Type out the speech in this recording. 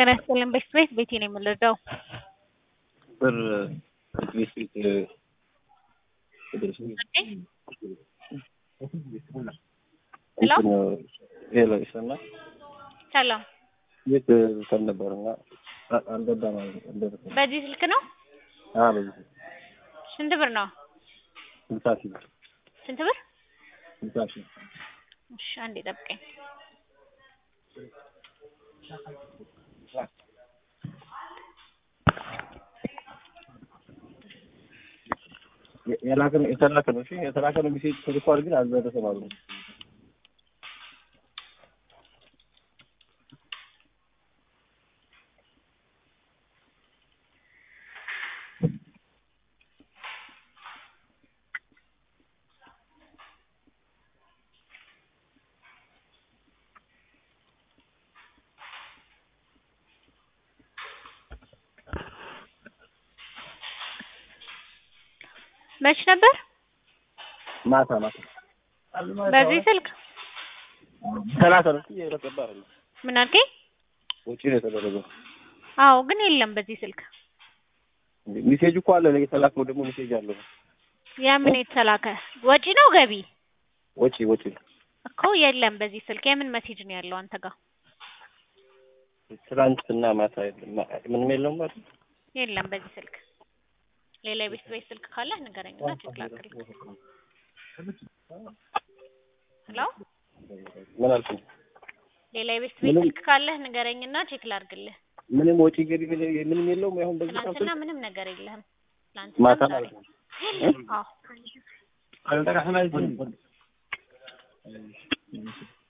ጤና ይስጥልን ቤት ቤት ቤቴ ነው የምንረዳው። ብር ቤት ቤት ሄሎ ሄሎ ይሰማል። ሰላም፣ ቤት ሰል ነበርና አልገባም አልደረሰም። በዚህ ስልክ ነው? አዎ በዚህ ስንት ብር ነው? ስልሳ ሺህ ብር ስንት ብር? ስልሳ ሺህ እሺ አንዴ ጠብቀኝ። የላከ ነው የተላከ ነው። እሺ የተላከ ነው ሜሴጅ ተልኳል፣ ግን አልደረሰም አሉ። መች ነበር? ማታ ማታ በዚህ ስልክ ሰላሳ ነው። እየተቀባ አይደለም ምን አልከኝ? ውጪ ነው የተደረገው። አዎ ግን የለም በዚህ ስልክ። ሜሴጅ እኮ አለ። የተላከው ደግሞ ሜሴጅ አለው። ያ ምን የተላከ ወጪ ነው ገቢ ወጪ ወጪ እኮ የለም በዚህ ስልክ። የምን መሴጅ ነው ያለው አንተ ጋር? ትናንትና ማታ የለም ምንም የለውም ማለት ነው። የለም በዚህ ስልክ። ሌላ የቤት ቤት ስልክ ካለ ንገረኝና ቼክ ላድርግልህ። ሄሎ ምን አልኩኝ? ሌላ የቤት ቤት ስልክ ካለህ ንገረኝና ቼክ ላድርግልህ። ምንም ወጪ ገቢ ምንም የለውም። አሁን በዚህ ትናንትና ምንም ነገር የለህም። ማታ ትናንትና ማለት ነው። አዎ አልጠቃ